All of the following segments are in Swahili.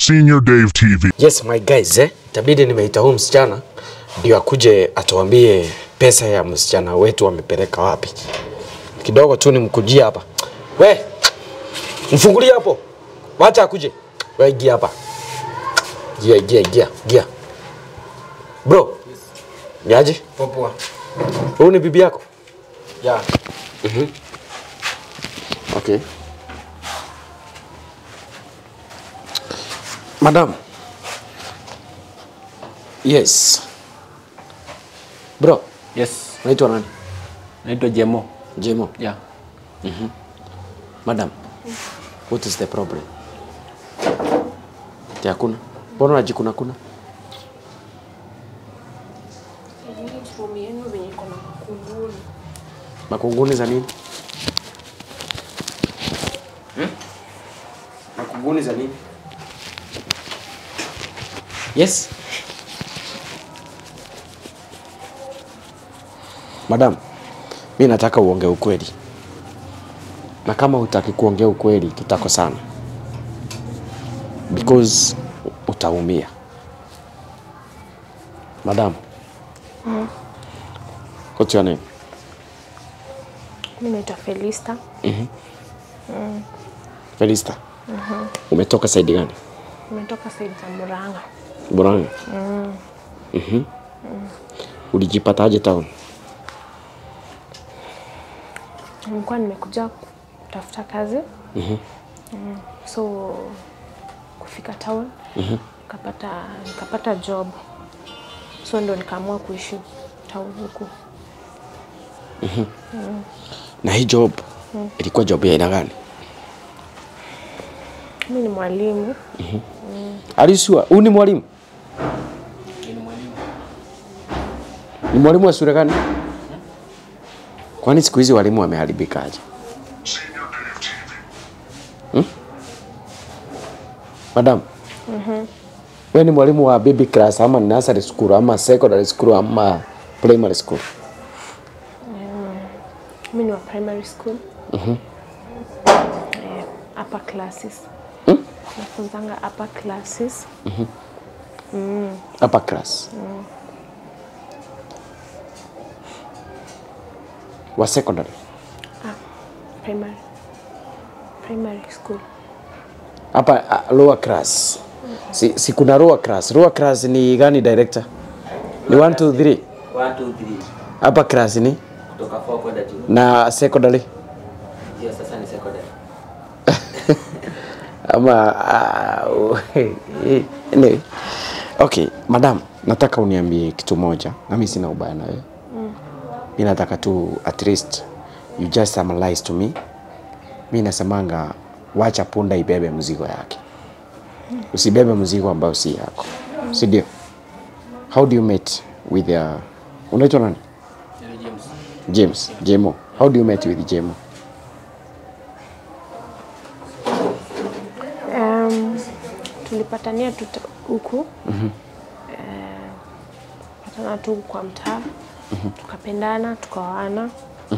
Senior Dave TV. Yes my guys, eh? Itabidi nimeita huyu msichana ndio akuje atuambie pesa ya msichana wetu amepeleka wapi. Kidogo tu nimkujia hapa. We, mfungulie hapo. Wacha akuje. We ingia hapa. Gia, gia, gia, gia. Bro. Niaje? Popoa. Huyu ni bibi yako? Ya. Okay. Madam. Yes. Bro, Yes. unaitwa nani? Naitwa Jemo. Jemo. Ya. Madam, what is the problem? Ati hakuna? Mbona unajikuna kuna? Makunguni za nini? Makunguni za nini? Yes. Madam, mi nataka uongee ukweli, na kama hutaki kuongea ukweli tutakosana, because utaumia. Madam, what's your name? Mi naitwa Felista. Felista. Umetoka saidi gani? Nimetoka saidi za Murang'a. Murang'a. Mhm. Ulijipataje town? Nilikuwa nimekuja kutafuta kazi mm, so kufika town nikapata nikapata job, so ndo nikaamua kuishi town huku. Na hii job ilikuwa job ya aina gani? Mi ni mwalimu Are you sure? Huyu ni mwalimu? Ni mwalimu wa shule gani? Kwani siku hizi walimu wameharibikaje? Hmm? Madam. Wewe ni mwalimu wa baby class ama nursery school ama secondary school ama primary school? mi ni wa primary school eh, upper classes nafunzanga upper classes Upper class. Wa secondary. primary primary school Hapa uh, lower class. Si, si kuna lower class. Lower class ni gani director? Ni 1 2 3. 1 2 3. Upper class ni Kutoka 4 kwenda juu. na secondary Hiyo sasa ni secondary. ama uh, anyway. Okay, madam, nataka uniambie kitu moja. Na mimi sina ubaya na wewe. Mimi nataka tu at least you just summarize to me. Mimi nasemanga wacha punda ibebe mzigo yake. Usibebe mzigo ambao si yako. Si ndio? How do you meet with uh, unaitwa nani? Yule James. James, Jemo. How do you meet with Jemo? Um, tulipatania tu ta- huku Eh, patana tu kwa mtaa tukapendana tukaoana.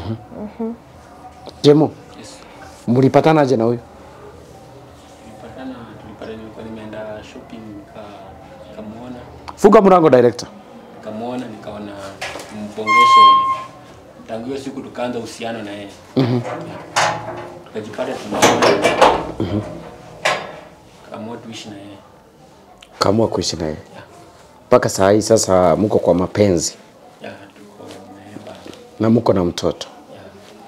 Jemo, Yes. mlipatanaje na huyu? Tulipatana, tulipatana nilikuwa nimeenda shopping nika nikamuona, Funga mlango director. nikamuona nikaona mbongeshe. Tangu hiyo siku tukaanza uhusiano na yeye. Mhm. Tukajipata tunaona. Mhm. Kaamua tuishi na yeye. Kaamua kuishi naye mpaka saa hii. Sasa mko kwa mapenzi Ya tuko na yeye bado. na mko na mtoto. Ya.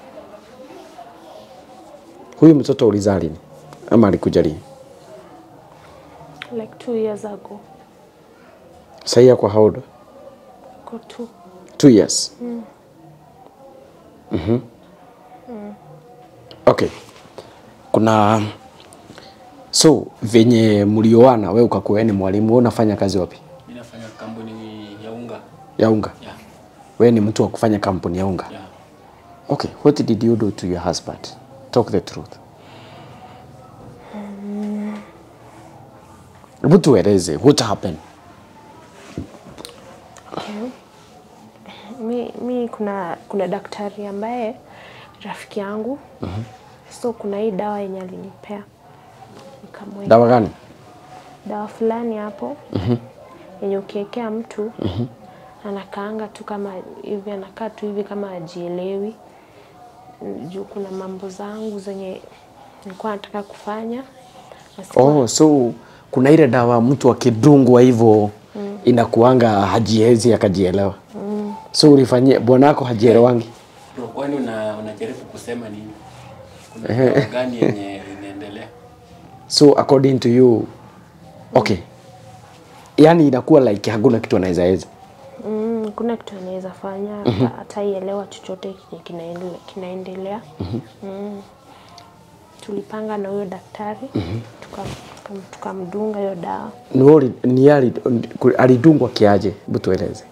Huyu mtoto ulizaa lini ama alikuja lini? like two years ago Sasa hii ako how old? go two Two years. Mhm. Okay. Kuna so venye mlioana, wewe ukakuwa wewe ni mwalimu, wewe unafanya kazi wapi? Mimi nafanya kampuni ya unga. Ya unga. Ya. Wewe ni mtu wa kufanya kampuni ya unga. Ya. Okay, what did you do to your husband? Talk the truth. Hebu tueleze, what happened? mi, mi kuna kuna daktari ambaye rafiki yangu so kuna hii dawa yenye alinipea nikamweka Dawa gani? dawa fulani hapo yenye ukiwekea mtu anakaanga tu kama hivi, anakaa tu hivi kama ajielewi. Juu kuna mambo zangu zenye nilikuwa nataka kufanya na sikuwa- Oh, so kuna ile dawa mtu akidungwa hivyo inakuanga hajiezi akajielewa. So ulifanyia bwanako hajielewangi. Bro, kwani una, unajaribu kusema nini? Kuna dawa gani yenye inaendelea? So according to you, okay, yani inakuwa like hakuna kitu anaweza weza. Mm, kuna kitu anaweza fanya hata hataielewa chochote kenye kinaendelea, kinaendelea. Mm. Tulipanga na huyo daktari tuka- tuka- tukamdunga hiyo dawa. Ni ori- ni ali- alidungwa kiaje? Hebu tueleze.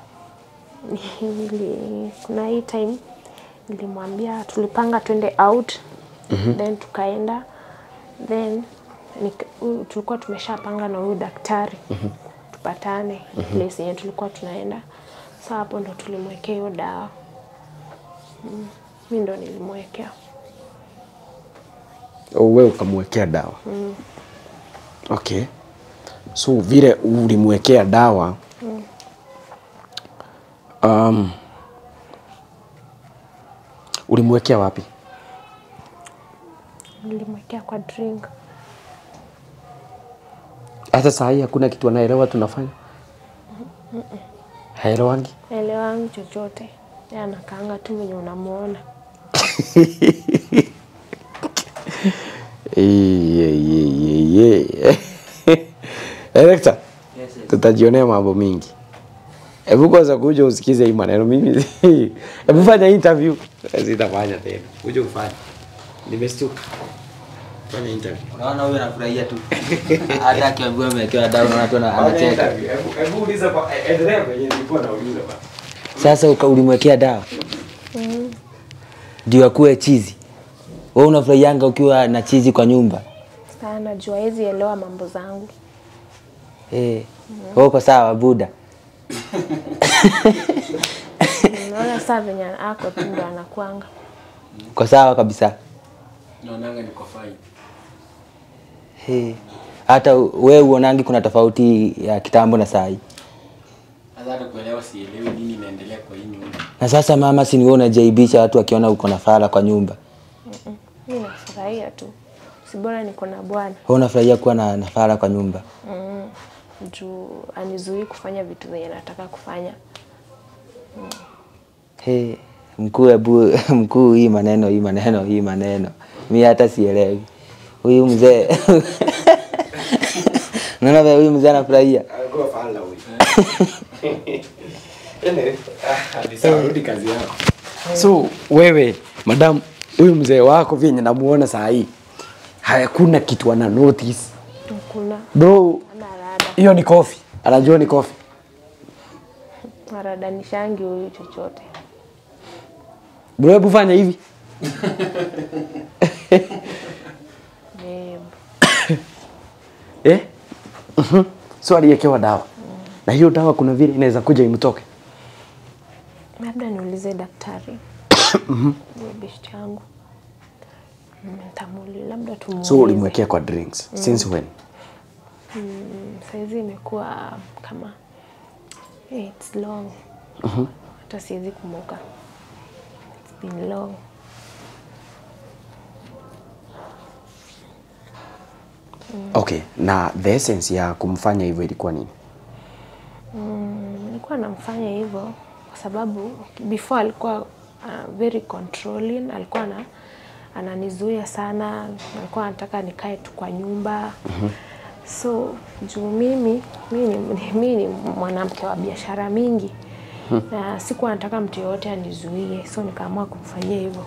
Nili, kuna hii time nilimwambia tulipanga twende out then tukaenda then nika, huyu- tulikuwa tumeshapanga na huyu daktari tupatane place yenye tulikuwa tunaenda. Sasa hapo ndo tulimwekea hiyo dawa mm. Mi ndo nilimwekea Oh, wewe ukamwekea dawa. Okay. So vile ulimwekea dawa um, ulimwekea wapi? nilimwekea kwa drink. Hata saa hii hakuna kitu anaelewa tunafanya. Haelewangi. Elewangi chochote, yeye anakaanga tu venye unamuona. Director, tutajionea mambo mingi. Hebu kwanza kuja usikize hii maneno mimi. Hebu fanya interview. Sitafanya tena. Kuja ufanye. Nimestuka. Fanya interview. Unaona huyo anafurahia tu. Hata akiambiwa amewekewa dawa unaona tu ana- anacheka. Hebu hebu uliza kwa endelea kwenye nilikuwa nauliza bana. Sasa uka- ulimwekea dawa ndio akuwe chizi. Wewe unafurahianga ukiwa na chizi kwa nyumba Sasa najua hezi elewa mambo zangu. eh? Wewe uko sawa buda? Naona saa venye ako tu ndo anakuanga. Uko sawa kabisa Naonanga niko fine. eh? Hata wewe uonangi kuna tofauti ya kitambo na saa hii. Sasa hata kuelewa sielewi nini inaendelea kwa hii nyumba. Na sasa mama, si ni wewe unajaibisha watu wakiona uko na fala kwa nyumba. Mi nafurahia tu, si bora niko na bwana Wewe unafurahia kuwa na, na fala kwa nyumba. mm. juu anizuii kufanya vitu venye nataka kufanya. Hey, mkuu hebu mkuu, hii maneno hii maneno hii maneno, mi hata sielewi. Huyu mzee naona vile huyu mzee anafurahia. Alikuwa fala huyu. Ene, ah, ni sawa, rudi kazi yako. So wewe madam, huyu mzee wako vyenye namuona saa hii hakuna kitu ana notice Kuna bro. ana rada Hiyo ni kofi, anajua ni kofi. aradanishangi huyu chochote. Bro, hebu fanya hivi Babe, eh? Mhm. So aliyekewa dawa na hiyo dawa kuna vile inaweza kuja imtoke. labda niulize daktari Huyo beshte yangu Mm, nitamuli labda tumuulize. So ulimwekea kwa drinks since when? Mm, saizi imekuwa kama hey, it's long hata siwezi kumbuka it's been long Okay, na the essence ya kumfanya hivyo ilikuwa nini? Mm, nilikuwa namfanya hivyo kwa sababu before alikuwa uh, very controlling, alikuwa na ananizuia sana, alikuwa anataka nikae tu kwa nyumba so juu mimi mi ni, mi ni mwanamke wa biashara mingi na sikuwa nataka mtu yoyote anizuie, so nikaamua kumfanyia hivyo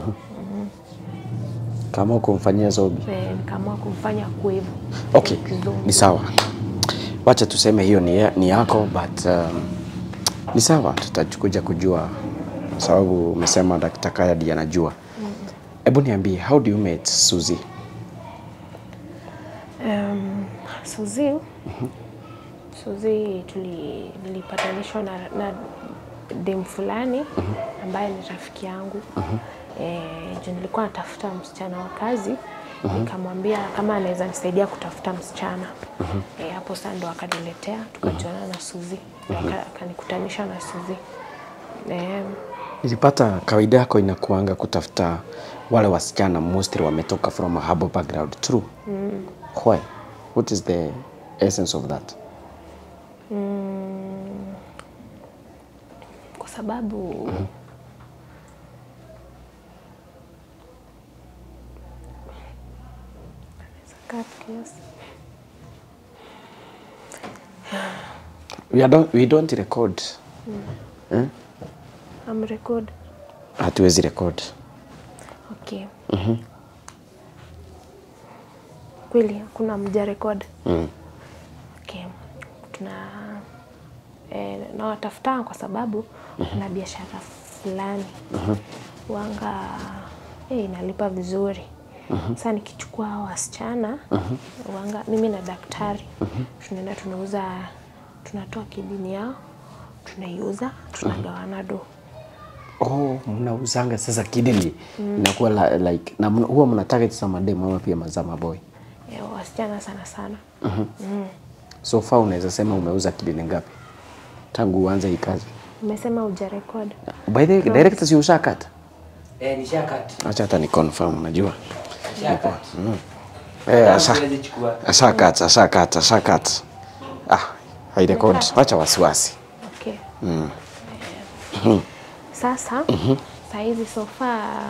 Kama kumfanyia zobi. Eh, nikaamua kumfanya kuwa hivyo. Okay, Kizungu. ni sawa. Wacha tuseme hiyo ni, ni yako but um, ni sawa, tutakuja kujua kwa sababu umesema Dr. Kaya ndiye anajua. Hebu niambie, how do you meet Suzy? Um, Suzi Suzi tuli nilipatanishwa na, na dem fulani ambaye ni rafiki yangu eh, juu nilikuwa natafuta msichana wa kazi nikamwambia kama anaweza nisaidia kutafuta msichana Eh, hapo sasa ndo akaniletea tukajuana na Suzi Aka- akanikutanisha na Suzi Eh, Nilipata kawaida yako inakuanga kutafuta wale wasichana mostly wametoka from a humble background. True. Mm. Why? What is the essence of that? kwa sababu Cut kiasi. We, are don't, we don't record. Eh? I'm record. Hatuwezi record. Okay. Kweli hakuna mja record. Mm. Okay. Tuna eh, nawatafuta kwa sababu kuna biashara fulani wanga eh, inalipa vizuri. Sasa nikichukua hao wasichana wanga, mimi na daktari tunaenda tunauza, tunatoa kidini yao tunaiuza, tunagawana do. Oh, mnauzanga sasa kidney inakuwa la, like na mna- huwa mna target za madem ama pia za maboy. Eh, wasichana sana sana. So far unaweza sema umeuza kidney ngapi tangu uanze hii kazi? Umesema uja record. By the way, director si ushakata? Eh, nishakati. Acha hata ni confirm unajua. Nishakati. Eh, asha. Siwezi chukua. Ashakata, ashakata, ashakata. Ah, hairekodi. Umekata. Acha wasiwasi. Okay. Sasa saa hizi so far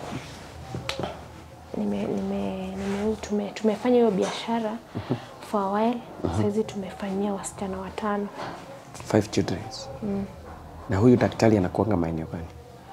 nime, nime, nime, tume, tumefanya hiyo biashara for a while. Saa hizi tumefanyia wasichana watano. Five children. Na huyu daktari anakuanga maeneo gani?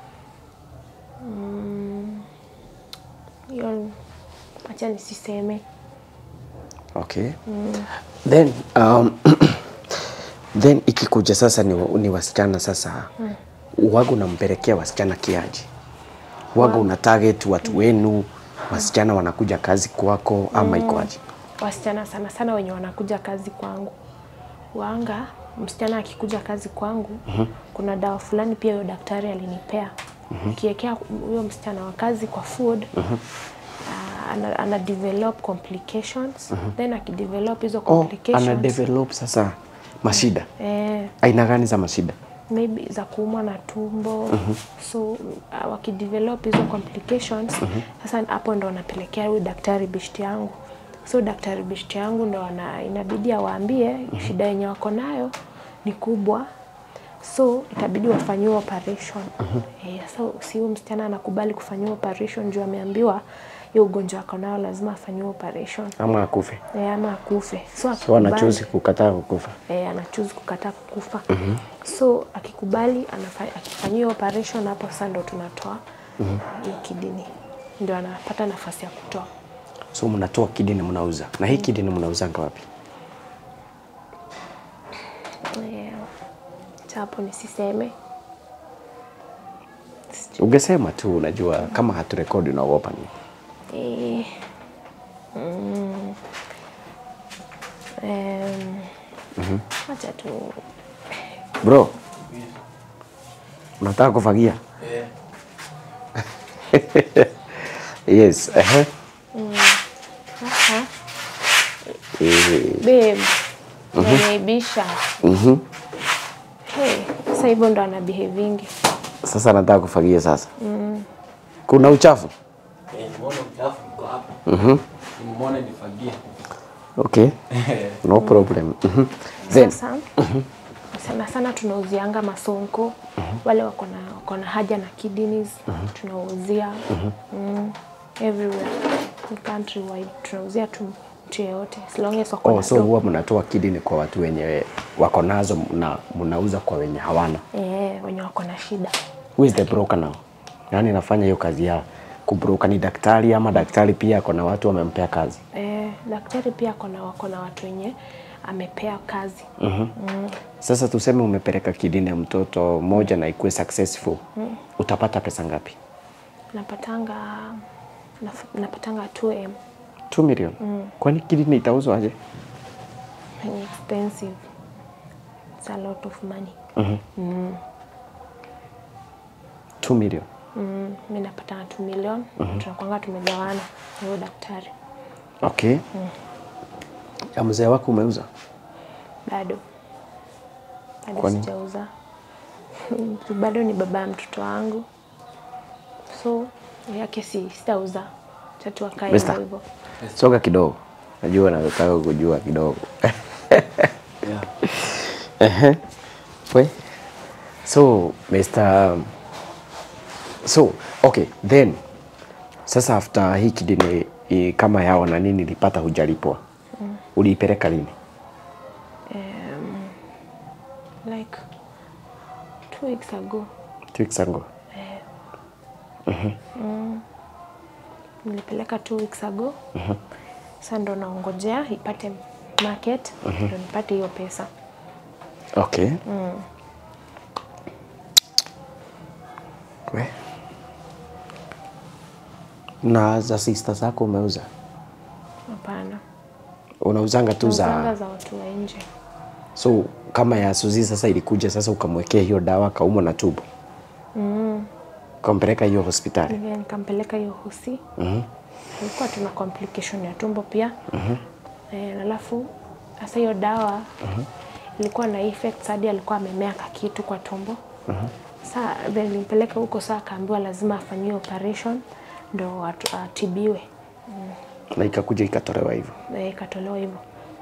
Hiyo acha nisiseme. Okay. Then um, then ikikuja sasa ni, ni wasichana sasa waga unampelekea wasichana kiaji waga una target watu wenu wasichana wanakuja kazi kwako ama iko aje? Wasichana sana sana wenye wanakuja kazi kwangu wanga, msichana akikuja kazi kwangu kuna dawa fulani pia huyo daktari alinipea ukiwekea huyo msichana wa kazi kwa food ah, ana, ana develop complications then akidevelop hizo Oh, complications ana develop sasa mashida eh, aina gani za mashida? maybe za kuumwa na tumbo so uh, wakidevelop hizo complications sasa hapo ndo wanapelekea huyu daktari bishti yangu so daktari bishti yangu ndo ana, inabidi awaambie shida yenye wako nayo ni kubwa so itabidi wafanyiwe operation eh, so si huyu msichana anakubali kufanyiwa operation juu ameambiwa hiyo ugonjwa ako nayo lazima afanyiwe operation Ama akufe? eh, ama akufe so So akikubali- anachoose kukataa kukufa. eh, anachoose kukataa kukufa so akikubali anafa- akifanyiwa operation hapo sasa ndo tunatoa hii kidini ndio anapata nafasi ya kutoa So mnatoa kidney mnauza. Na hii kidney mnauzanga wapi? Eh, cha hapo nisiseme Ungesema tu unajua kama haturekodi unaogopa nini? Eh, mm, em, acha tu Bro. Unataka kufagia? yes. Uh-huh. sasa Eh, babe nimeibisha mhm. hey, sasa hivyo ndo ana behavingi Sasa nataka kufagia sasa. Kuna uchafu? Eh, nimeona uchafu uko hapa. Mhm. Nimeona nifagie. Okay. No problem. Mhm. Then Sasa sana sana tunauzianga masonko wale wako na wako na haja na kidneys tunauzia mm, everywhere in country wide tunauzia tu mtu yeyote as long as wako oh, na so do. huwa mnatoa kidney kwa watu wenye wako nazo na mnauza kwa wenye hawana. eh, wenye wako na shida Who is the broker now? Yaani anafanya hiyo kazi ya kubroka ni daktari ama daktari pia ako na watu wamempea kazi? eh, daktari pia ako na wako na watu wenye amepea kazi Sasa tuseme umepeleka kidini ya mtoto moja na ikuwe successful. Utapata pesa ngapi? napatanga naf- napatanga 2m 2 million. Kwani kidini itauzwa aje? ni expensive it's a lot of money 2 million. mm, mi napata na 2 million tunakwanga tumegawana na huyo daktari Okay. Ya mzee wako umeuza? bado bado Kwani? sijauza bado ni baba ya mtoto wangu so yake si sitauza tatu akae Mister. hivyo hivyo Soga kidogo. Najua nataka kujua kidogo. Yeah. Ehe. We. So, Mr. So, okay, then sasa after hii kidini i, kama yao na nini ilipata hujalipwa. Uliipeleka lini? like two weeks ago Two weeks ago. nilipeleka two weeks ago sasa ndo naongojea ipate market ndo nipate hiyo pesa Okay. We. Na za sister zako umeuza? hapana Unauzanga tu nauzanga za za watu wa nje so kama ya Suzi sasa ilikuja sasa ukamwekea hiyo dawa kaumwa na tubo mm. ukampeleka hiyo hospitali Nile- nikampeleka hiyo hosi Mhm. ilikuwa tuna complication ya tumbo pia eh, alafu sasa hiyo dawa ilikuwa na effects hadi alikuwa amemea kakitu kwa tumbo saa then nilimpeleka huko saa akaambiwa lazima afanyiwe operation ndo atu- atibiwe na ikakuja ikatolewa hivyo na ikatolewa hivyo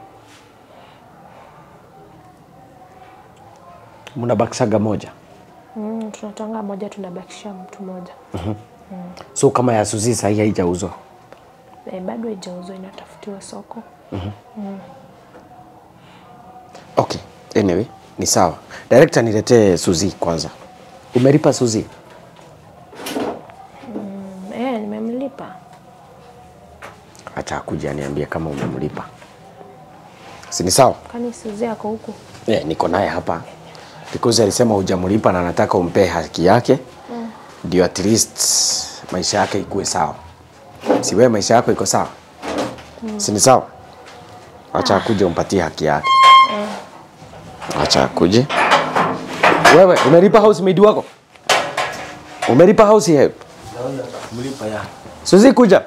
mnabakishaga moja mm, tunatanga moja tunabakisha mtu moja so kama ya Suzi sahii haijauzwa eh, bado haijauzwa inatafutiwa soko okay anyway ni sawa director niletee Suzi kwanza umelipa Suzi mm, eh, nimemlipa acha akuja aniambie kama umemlipa si ni sawa kwani Suzi ako huku yeah, niko naye hapa because alisema hujamlipa na nataka umpee haki yake ndio at least maisha yake ikuwe sawa si wewe maisha yako iko sawa si ni sawa acha akuje umpatie haki yake acha akuje wewe umelipa housemaid wako umelipa house help Mlipa ya. Suzi kuja.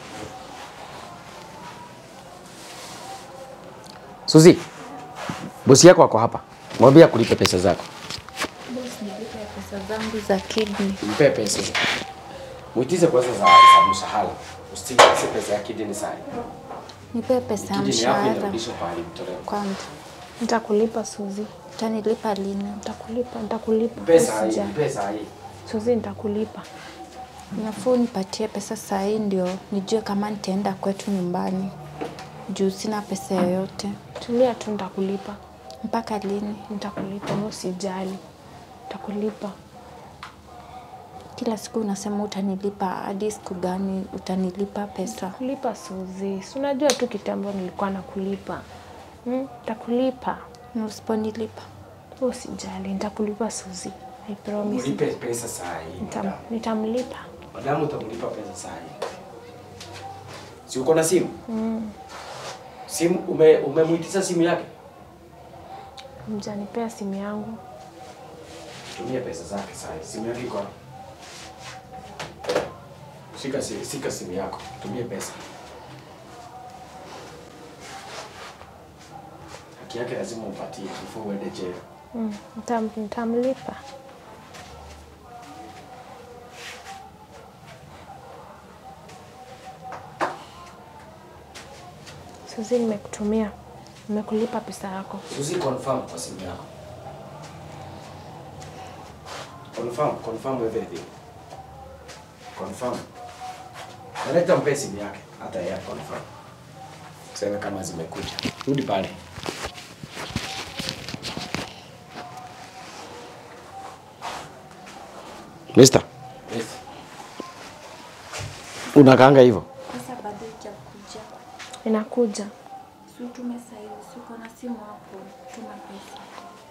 Suzi, bosi yako ako hapa. Mwambie akulipe pesa zako. pesa zangu za kidney. Mpe pesa. Muitize kwanza za, za mshahara. Usitie pesa ya kidini sana. Nipe pesa ya Kidini yako mshahara inarudishwa pahali mtolewa. kwanza. nitakulipa Suzi Utanilipa lini? nitakulipa nitakulipa Pesa hii, Usijali. pesa hii. Suzi nitakulipa Nafuu nipatie pesa saa hii ndio nijue kama nitaenda kwetu nyumbani, juu sina pesa yoyote. tulia tu nitakulipa Mpaka lini? nitakulipa wewe usijali nitakulipa Kila siku unasema utanilipa, hadi siku gani utanilipa pesa? kulipa Suzi si unajua tu kitambo nilikuwa nakulipa mm, nitakulipa Na usiponilipa wewe usijali nitakulipa Suzi I promise Mlipe pesa saa hii. Nitam, nitamlipa Madamu utamlipa pesa saa hii. Si uko na simu? Mm. Simu ume umemuitisha simu yake? mjanipea simu yangu Tumia pesa zake saa hii. Simu yake iko wapi? Shika si, shika simu yako. Tumia pesa. Haki yake lazima umpatie before uende jail. mm, nitam, nitamlipa Suzi nimekutumia nimekulipa pesa yako Suzi confirm kwa simu yako. Confirm, confirm everything. Confirm. Naleta mpe simu yake hata yeye confirm. Sema kama zimekuja. Rudi pale. Mister, Yes. unakaanga hivyo? pesa bado haijakuja. inakuja Si utume saa hizi, si uko na simu hapo, tuma pesa.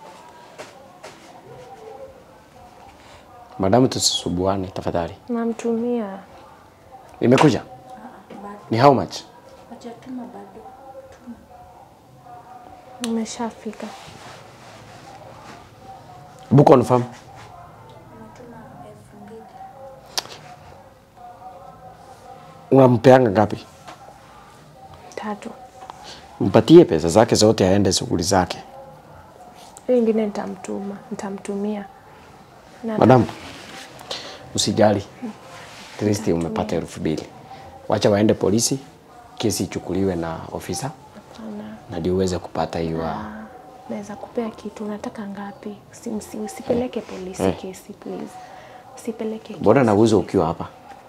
Madamu, tusisubuane tafadhali. namtumia Imekuja? Bado Ni how much? hajatuma bado, tuma. nimeshafika Book confirm. Umetuma elfu mbili. unampeanga ngapi? tatu. Mpatie pesa zake zote aende shughuli zake. Hiyo ingine nitamtuma, nitamtumia. Na Madam, usijali. At least umepata elfu mbili. Wacha waende polisi, kesi ichukuliwe na ofisa hapana. na ndio uweze kupata hiyo. Ah, naweza kupea kitu, unataka ngapi? Usi- usi- Usipeleke polisi Eh. kesi please. Usipeleke Mbona nauza ukiwa hapa?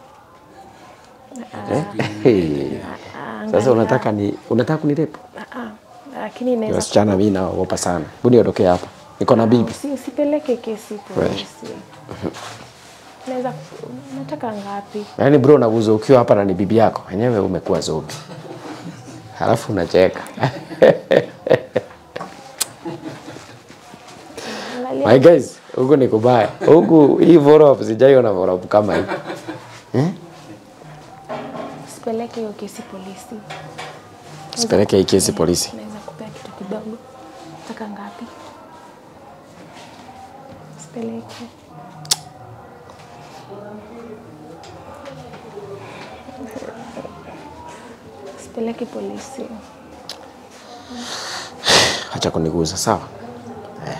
Eh? Hey. Sasa unataka ni unataka kunirepu? Ah, ah, lakini Ni inaweza Wasichana mimi naogopa sana. Hebu niondokee hapa. Niko na bibi. Usi- usipeleke kesi polisi. Naweza unataka ngapi? Yaani bro nauza ukiwa hapa na ni bibi yako. Wenyewe umekuwa zobi. Halafu unacheka. Angalia My guys, huku ni kubaya. Huku hii follow up sijaiona follow up kama hii. usipeleke hiyo kesi polisi. Sipeleke hii kesi polisi. Naweza kupea kitu kidogo. Nataka ngapi? Usipeleke. Usipeleke polisi. Acha kuniguza sawa? Eh.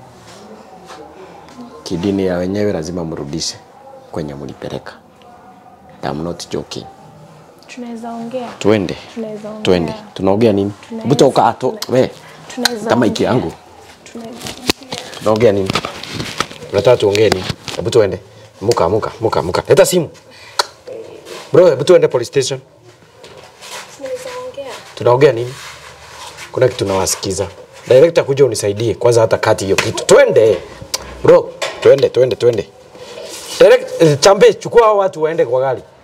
Kidini ya wenyewe lazima mrudishe kwenye mlipeleka. I'm not joking. Tunaweza ongea. Twende. Tunaweza ongea. Twende. Tunaongea nini? Tunaweza- Hebu toka to, we. Tunaweza Kama iki ongea. yangu. Tunaweza Tunaongea nini? Unataka tuongee nini? Hebu tuende. Muka, muka, muka, muka. Leta simu. Bro, hebu tuende police station. tunaweza ongea. Tunaongea nini? Kuna kitu nawasikiza. Director kuja unisaidie kwanza hata kati hiyo kitu. Twende. Bro, twende, twende, twende. Direct, eh, chambe chukua hao watu waende kwa gari.